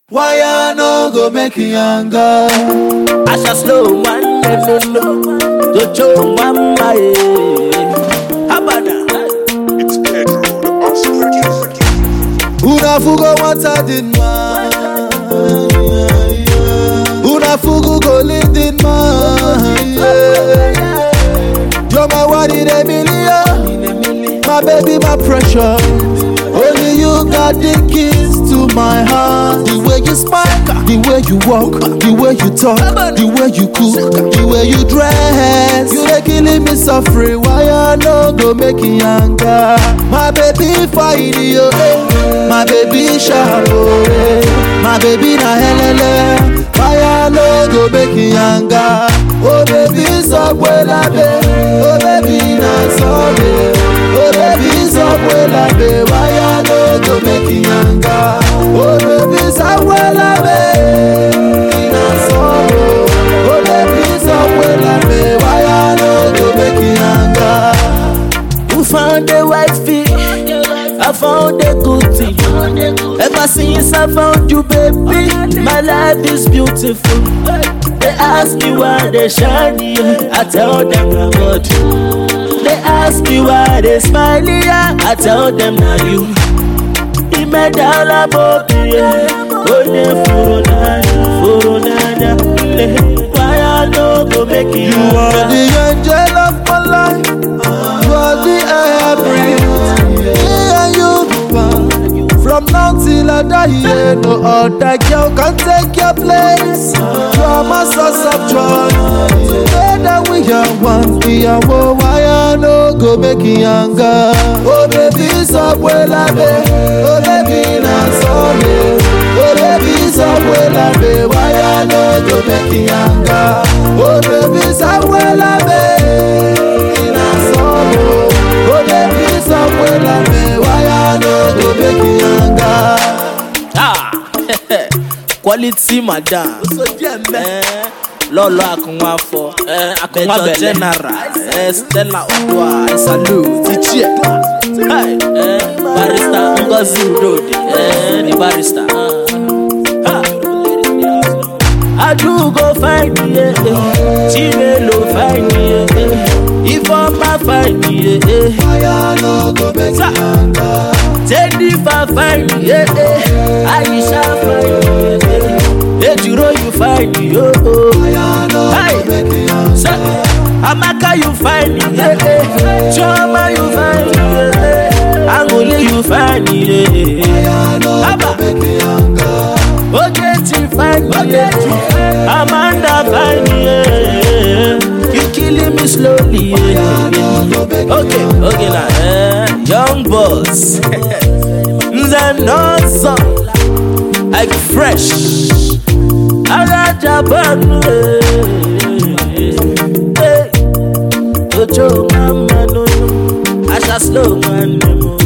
Why I no go make you younger? I shall slow one no no to show mama eh. How about that? It's Pedro, the awesome producer. Una fugo wanta din ma. Una fugo go live din ma. You're my one in a million. My baby, my pressure. Only you got the keys to my heart. The way you smile, the way you walk, the way you talk, the way you cook, the way you dress. You dey killing me suffering. Why I no go make you younger? My baby fine yo, eh. my baby sharp oh, eh. my baby na helele. Why I no go make you younger? Oh baby subway labe, oh baby na sorry. Oh baby subway labe, why I no go make you younger? Oh baby subway labe, na sorrow. Oh baby subway labe, why I no go make you younger? You found the wifey, I found the good thing. Ever since I found you, baby, my life is beautiful. They ask me why they shiny, I tell them I'm God. They ask me why they smiley, I tell them now you. Imedala bobi, onye furu n'anya, furu n'anya, eh, why I no go make you You are the angel of my life. You are the air I breathe. Me and you go on. From now till I die, yeah, no other girl can take your place. You are my source of joy. Together we are one. We are one. Why I no go make you younger? Oh baby, subway labe. Oh baby, na sorry. Oh baby, subway labe. Why I no go make you younger? Oh baby, subway labe. Na sorrow. Oh baby, subway labe. Why I no go make you younger? Ah, quality madam. Eh, lọ́lọ́ àkùnwá fọ àkùnwá bẹ̀lẹ̀ general eh, stella odua i salute ti chair Hey, eh, barista ngozi udode eh, the barista. Ah. adugo fine ye chinelo fine ye ifeoma fine ye. Why I no go make you Sa- younger? Jennifer fine, yeah, yeah. Aisha fine, yeah, yeah. Ejiro you fine, yo. Why I no Hey. go make you younger? Sa- Amaka you fine, yeah, yeah. Chioma you fine, yeah, yeah. Angole you fine, yeah, yeah. I no go Abba. make you younger. Ogechi fine, yeah. Amanda fine, yeah. You killing me slowly, yeah. Okay, okay now, eh, young boss. Nze nọọsọ, like fresh. Alájà bọ́ọ̀nù, eh. Ojo máa ń mẹ́nu, aṣa slow máa ń nemo.